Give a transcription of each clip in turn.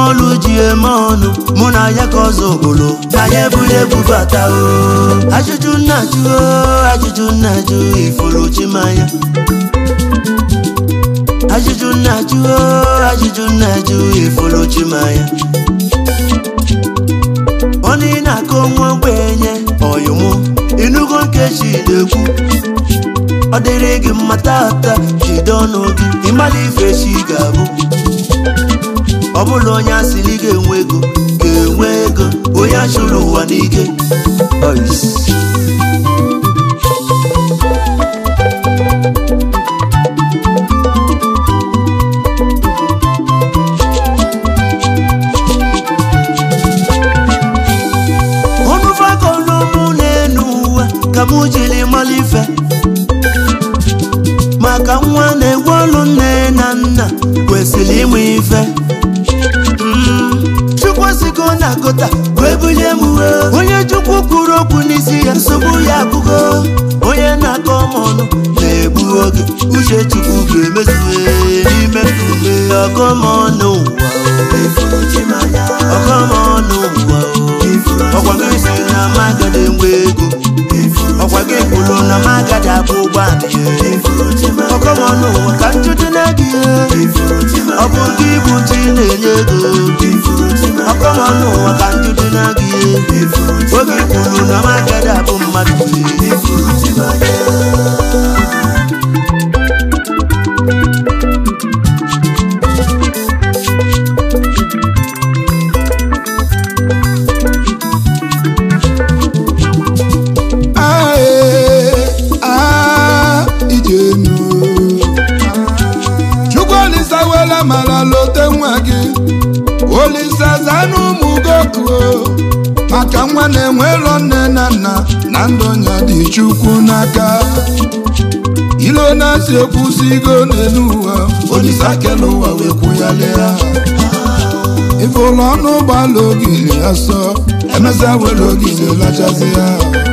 ọlụ ji eme ọnụ mụ na ya ka ọzọ obodo na ya ebuli ebubata o ajụjụ nna jụ o ajụjụ nna jụ ifuru chimanya ajụjụ nna jụ o ajụjụ nna jụ ifuru chimanya ọnụ ị na-akọ nwa ogbenye ọyụmụ ịnụgo nkechi na-ekwu ọ dịrị gị mma tata jide ọnụ gị ịmala ife chi ga-abụ ọ bụla onye asịrị ga-enwe ego ga-enwe ego onye achụrụ ụwa n'ike Ois. ọnụ fagolumụ na-enu uwe ka mụ jiri mala ife maka nwa na-egwe ọlụ nne na nna kwesịrị ịmụ ife Mm, chukwu sigo na gota wee bulie m uwe onye chukwu kwuru okwu n'isi ya nsogbu ya abụgo onye na-akọ m ọnụ na-egbu oge uche chukwu ga-emezuwe n'ime ume ọkọmọnụ ụwa ọkọmọnụ ụwa ọkwa gị si na magada enwe ego ọkwa gị kwuru na magada abụ ụgbọala ọkọmọnụ ụwa ka njụdị na gị ọ bụ gị bụ chi na-enye ego ọkọmọnụ ụwa ka njụdị na gị oge kwuru na magada abụ mmadụ Ae, ah, ijenu chukwu olisa wela mara lote nwa gị olisa zanụ ụmụ gokuo maka nwa na-enwero nne na nna na ndụ nya dị chukwu n'aka ilo na-asị ekwusigo n'elu ụwa olisa kele ụwa wee kwụghalịa ife ụlọ ọnụ ụgbọala ogiri ya sọ emesịa were ogiri lachazi ya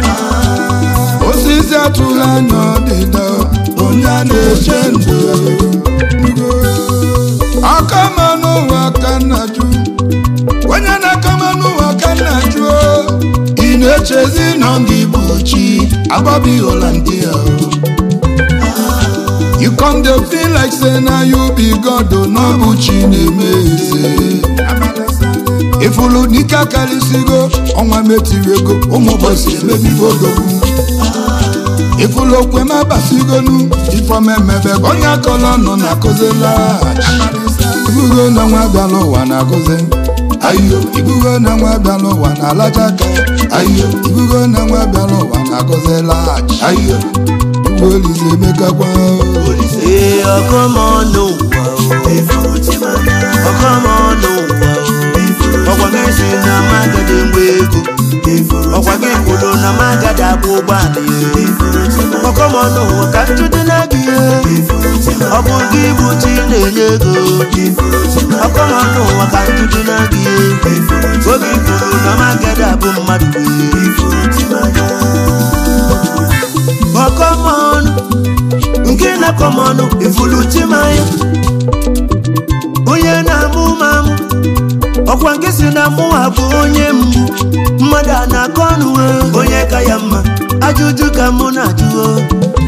osisi atụghị anya ọdịda onye a na-eche ndụ akama n'ụwa ka nna jụ onye na-akama n'ụwa ka nna jụ ị na-echezi nọ gị bụ chi agbabi holandia you come dey feel like say na you be god o na ọ bụ chi na-eme eze ifulu n'ike akarịsịgo ọnwa metiri ego ụmụ ụbọchị emebigo odogwu ifulu okwe m abasigonu ifeọm emebe ka onye akọla nọ na akụzila ibugo na nwa bịala ụwa na akụzi ayo ibugo na nwa bịala ụwa na alaja aka ayo ibugo na nwa bịala ụwa na akụzila ayo igwe olize emekakwa ee ọkọmọnụ ụwa ọkọmọnụ ụwa ọkwa gị si na magada enwe ego ọkwa gị kwuru na magada abụ ụgbọala ọkọmọnụ ụwa ka njụdị na gị ọ bụ gị bụ chi na-enye ego ọkọmọnụ ụwa ka njụdị na gị oge kwuru na magada abụ mmadụ ọkọmọnụ nke na-akọmọnụ ifulu chimanya onye na-amụ mamụ ọkwa nke si na mụwa bụ onye mgbu mmadụ a na-akọ ọnụ o, onye ka ya mma ajụjụ ka mụ na-ajụ o.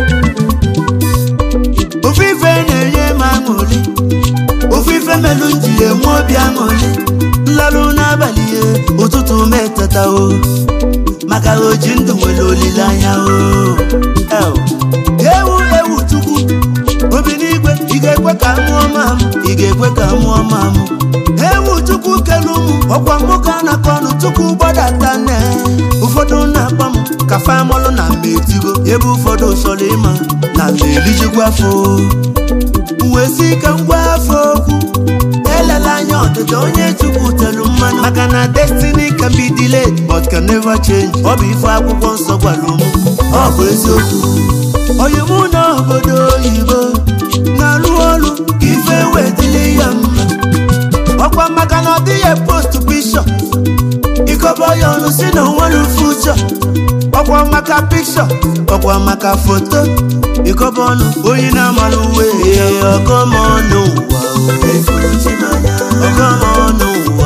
ofu ife na-enye m aṅụrị ofu ife melụ m ji enwe obi aṅụrị nlarụ n'abalị ya ụtụtụ m eteta o maka na oji ndụ nwere olileanya o El. ewu ewu chukwu obi n'igwe ị ga-ekwe ka mụọ mamụ ị ga-ekwe ka mụọ mamụ ewu chukwu kelu mụ ọkwa nwoke a na-akọ ọnụ chukwu gbadata nne ụfọdụ na-akpọ m ka famọlụ na mma etigo ebe ụfọdụ chọrọ ịma na mma elijikwa afọ wee si ike ngwa afọ okwu elela anya ọdịda onye chukwu telu mmanụ maka na destiny can be delayed but can never change ọ bụ ife akwụkwọ nsọ gwara m ọ bụ eziokwu oyimụ na obodo oyibo na-alụ ọrụ ka ife wetili ya mma ọkwa maka na ọ dịghị post bishọp ikobo ya ọnụ si na onwere fuchọ ọkwa maka pikshọ ọkwa maka foto ikobo ọnụ onye na-amara uwe ọgọmọnụ ụwa ọgọmọnụ ụwa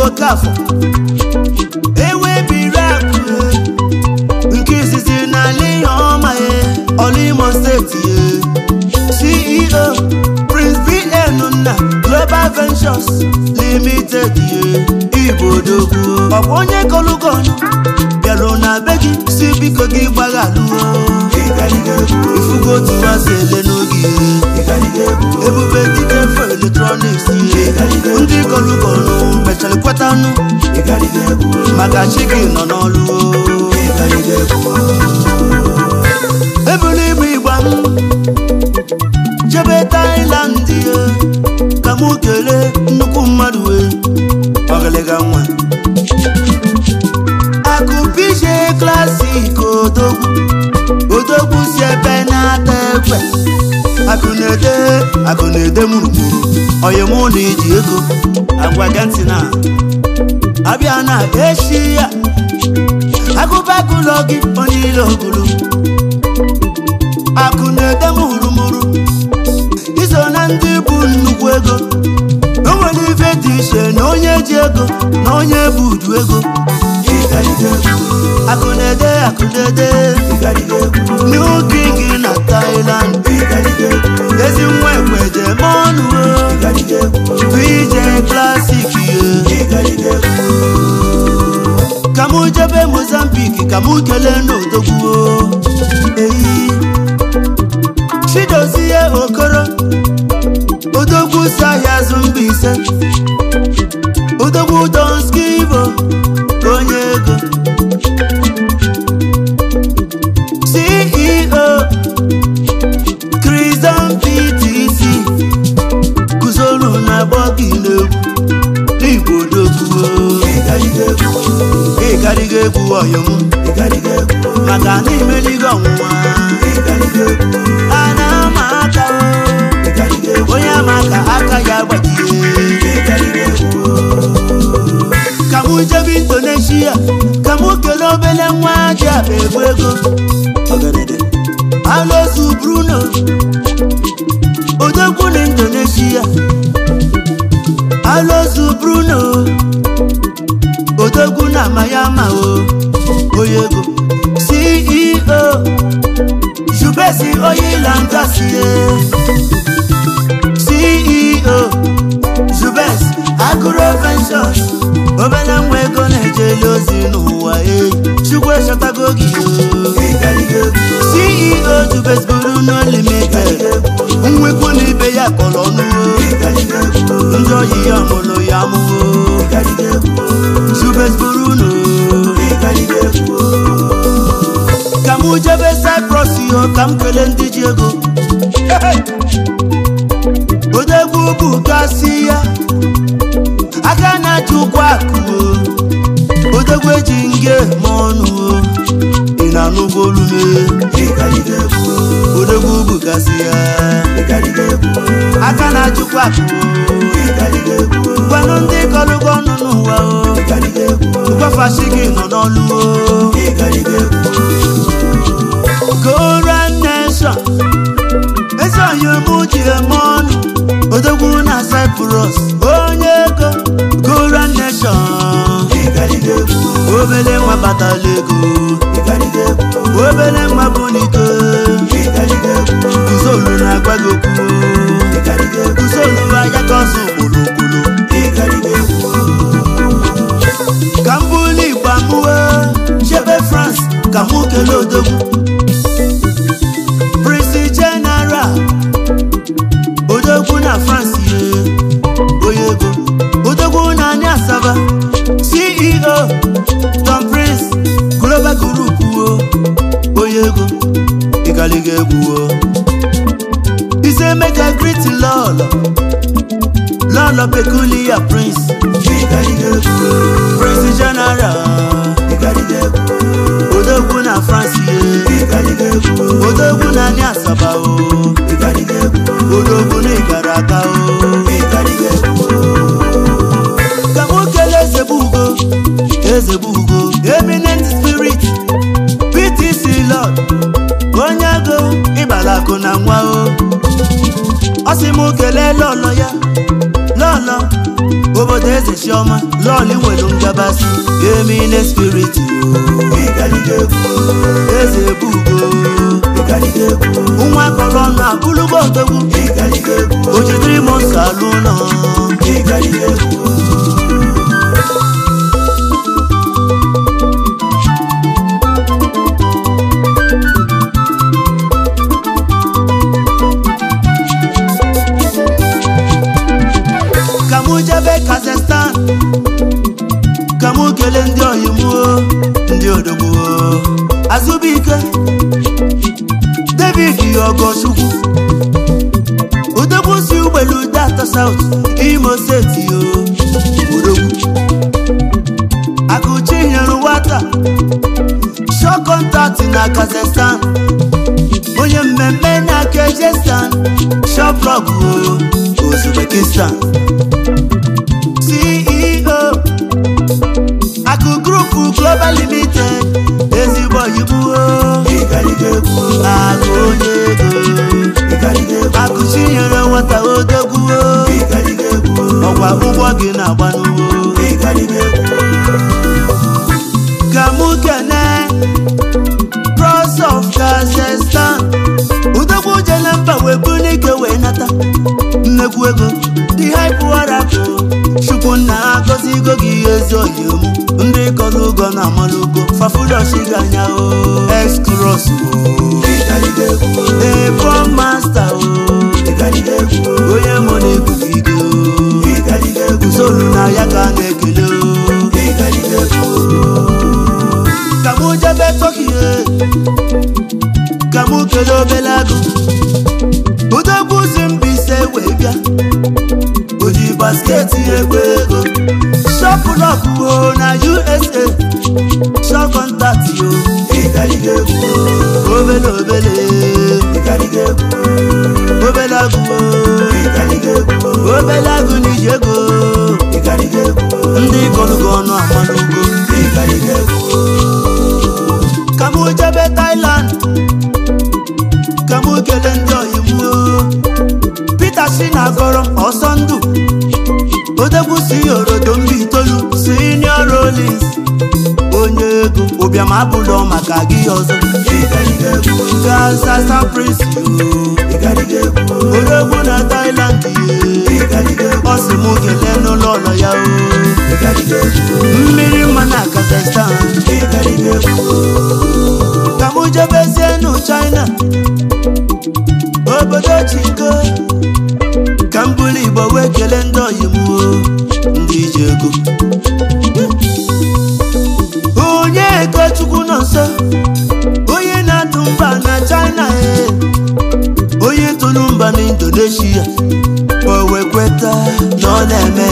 okafọ ewebiri akụ nke izizi n'ala ihe ọma ya ọlụimo steeti ya ceo prince bn nna global ventures limited ya igbo odogwu ọ bụ onye kọlụkọnụ bịarụ na be gị si biko gị gbaghalụo ifugo otu masị ele n'oge ebube dike fo eletrọniks ndị kọlụkọnụ mechara kwetanụ maka chi gị nọ n'ọlụ ebulu ibu igba m jebe tailand ya ka mụ kelee nnukwu mmadụ wee ọgịlịga nwa akụpije klasik odogwu odogwu si ebe na-ata ekwe akụ na-ede akụ na-ede mụrụmụrụ oyimụ na iji ego agwa gị ntị na abịa na echi ya agụbagụlọ gị onye ile ogulu akụ na-ede mụrụmụrụ iso na ndị bụ nnukwu ego o nwere ife dị iche na onye ji ego na onye bụ udu ego akụ na-ede akụ na-ede new king na Thailand ezi nwa ekweje mọnụ VJ classic ye ka mụ jebe Mozambique ka mụ kelee n'odogwu eyi chidozie okoro odogwu si ahịa azụ mba ise odogwu donskivo onye ego ceo kristan ptc guzoro na gbọgilegwu n'igbo odogwu ịgarịga egwu ọyọm maka na imeligo ọnwụnwa a na-ama aka o onye ama ka aka ya gbajie ka mụ jebe indonesia ka mụ kelee obele nwa ji akpa egwu ego alozu bruno odogwu na indonesia alozu bruno odogwu na mayama o onye ego ceo jubesi oyilangasie ceo jubes agro ventures obere nwa ego na-ejeli ozi n'ụwa eyi chukwu echọtago gị ceo jubes buru no limited nwekwu na ibe ya kọrọ ọnụwo ndị oyi ya mụrụ ya mụwo jubes buru no ka mụ jebe cyprus yo ka m kelee ndị ji ego odegwu bụ kasị ya aka na-achị ụkwụ akụ o odegwu eji nge ma ọnụ o ị na-anụgo olume odegwu bụ kasị ya aka na-achịkwa akụ o gwanụ ndị kọlụgo ọnụ n'ụwa o gwafashi gị nọ n'ọlụ o Goran Nation ezi oyomụ ji eme ọnụ odogwu na Cyprus onye ego Goran Nation obele nwa batala ego obele nwa bụ n'ike kuzolu na-agwa gị okwu kuzolu anya ka ọsọ okpolokpolo ka m bụlu igba mụwe chebe France ka mụ kelee odogwu Prince General odogwu na France ye onye ego odogwu na anyị asaba CEO Tom Prince Global Group o onye ego ịgaliga egwu o ise mega greet lọlọ lọlọ peculiar prince prince general odogwu na france ye odogwu na anyị asaba o odogwu na ịgara aka o ka mụ kelee eze bụ ugo eze bụ ugo eminent spirit ptc lord onye ego ịbala akụ na nwa o ọ sị m kelee lọlọ ya lọlọ obodo eze chioma lọọlị nwere ngabasị emine spirit eze ebugo nwa kọrọ ọnụ abụlụgo odogwu o jidiri m nsọ alụ ụlọ ka mụ jebe kazakhstan ka mụ kelee ndị oyimuo ndị odogbuo azụbụike david ogochukwu odogwu si ugbelu data saut imo steeti o odogwu akụchi nyere nwata shọ kọntaktị na kazakhstan onye mmemme na kejestan shoprog uzbekistan ceo akụ grupu global limited ezigbo oyibo akụ onye ego akụ chinyere nwata odogwuo ọkwa ụgbọ gị na-agba n'ugbo ka mụ kene cross of kazakhstan udogwu jele mba wee bụ n'ike wee nata nnekwu ego dị haipụwarapụ chukwu nna agọzigo gị ezi oyimu ndị kọrọ ugo na amalụgo fafudochiga anya o excros ebo masta o onye mụ na-ebugigo usoro na ya ka a na-ekele o ka mụ jebe tọkihe ka mụ kelee obele agụ udogwu si mbise wee bịa oji basketi egbe ego shọpụlọpụo na usa shọkọntatị o obele obele obele agụ o obele agụ na iji ego ndị kọrụgo ọnụ amanugo ka mụ jebe Thailand ka mụ kelee ndị oyimuo Peter si na agọrọ ọsọ ndụ odegwu si orodo mba itoolu senior rollins onye ego ụbịam abụlọ maka gị ọzọ gansasa prince odegwu na Thailand ye ọ sị mụ kelee n'ụlọ ụlọ ya o mmiri mma na Kazakhstan ka mụ jebezie nụ China obodo chiko ka m bụrụ igbo wee kelee ndị oyimuo ndị ji ego onye ego chukwu nọ nso onye na-atụ mba na China e onye tụrụ mba na Indonesia o wee kweta na ọ na-eme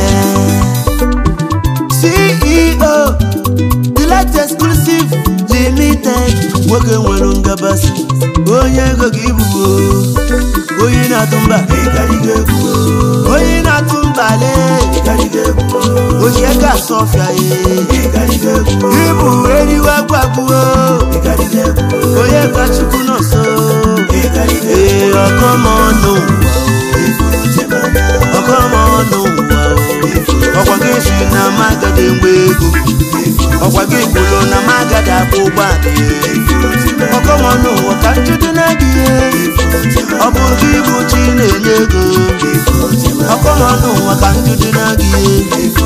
CEO Delight Exclusive Limited nwoke nwere ngabasị onye ego gị bụ onye na-atụ mba onye na-atụ mba le ojiega sọfịa ịbụ eriwe gwagbuo onye ka chukwu nọ nso ee ọkọmọnụ ọkọmọnụ ọkwa gị si na magadi mgbe ego ọkwa gị kwuru na magadi akpụ ụgbọala ọkọmọnụ ụwa ka njudu na-gị ọ bụ gị bụ chi na-enye ego ọkọmọnụ ụwa ka njudu na-gị